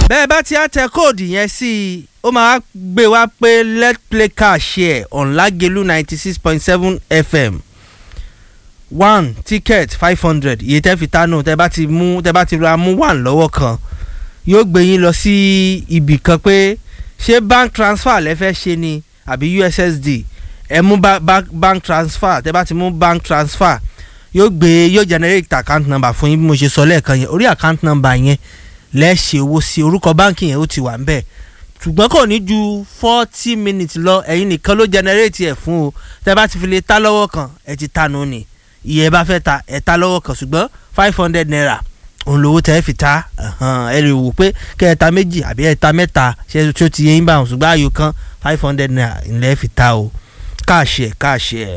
bẹ́ẹ̀ bá ti á tẹ kóòdù yẹn sí i ó máa gbé wá pé let's play car share on Lagelu ninety six point seven FM one ticket five hundred iye tẹ́ fi tánú tẹ́ bá ti mú tẹ́ bá ti ra mú one lọ́wọ́ kan yóò gbé yín lọ sí ibì kan pé ṣé bank transfer lẹ fẹ́ ṣe ni àbí USSD ẹ mú ba ba bank transfer tẹ́ bá ti mú bank transfer yóò gbé yóò generate account number fún yín bí mo ṣe sọ lẹ́ẹ̀kan yẹn orí account number yẹn lẹ́ẹ̀ṣẹ̀ owó sí orúkọ báǹkì yẹn ó ti wà ń bẹ̀ ṣùgbọ́n kò ní ju forty minutes lọ ẹ̀yin nìkan ló generate ẹ̀ fún o tẹ́ bá ti fi lè ta lọ́wọ́ kan ẹ ti ta nù ni iye bá fẹ́ ta ẹ ta lọ́wọ́ kan ṣùgbọ́n five hundred naira òun lówó tẹ́ fi ta ẹ lè wò pé kẹ́ ẹ ta méjì àbí ẹ ta mẹ́ta ṣé tí ó ti yẹ yín bá wọn ṣùgbọ́n àyò kan five hundred naira ńlẹ́ fi ta o káàṣì ẹ̀ káàṣì ẹ̀.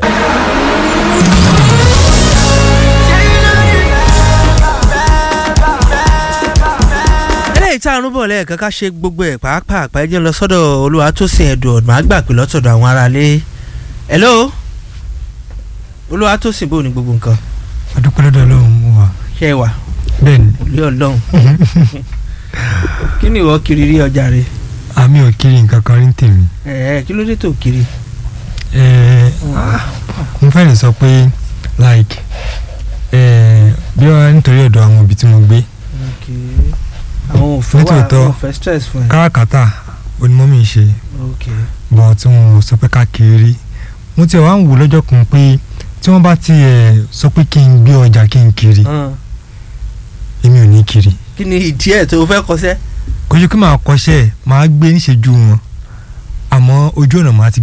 eléyìí tá a rún bọ̀ lẹ́ẹ̀kan ká ṣe gbogbo ẹ̀ pàápàá àpá ẹjẹ́ lọ sọ́dọ̀ Olúwatósìn ẹ̀dùn màá gbà pé lọ́tọ̀dọ̀ àwọn aráalé hello Olúwatósìn bò ní gbogbo nǹkan adúpẹ́ lọ́dọ̀ ọlọ́run mú wa. ṣe é wà bẹ́ẹ̀ ni ilé ọlọ́run kí ni ìwọ kiri rí ọjà rẹ àmì ò kiri nǹkan kan rí ń tèmi. ẹ kí ló dé tó kiri. Ẹ, mo fẹ́ lè sọ pé like ẹ, bí wọ́n nítorí ọ̀dọ̀ àwọn òbí tí mo gbé àwọn òfin wà Nítòótọ́, àwọn òfin stress fún ẹ. káràkátà onímọ̀mí ń ṣe ok bọ̀ tí wọn ò sọ pé ká kiri rí mo tiẹ̀ wá ń wò lọ́jọ́ kan pé tí wọ́n bá ti ẹ̀ sọ pé kí n gbé ọjà kí n kiri hàn. èmi ò ní kiri kí ni ìdí ẹ̀ tó o fẹ́ kọsẹ́. kò ṣe kí màá kọ́ṣẹ́ màá gbé níṣẹ́jú wọn àmọ́ ojú ọ̀nà màá ti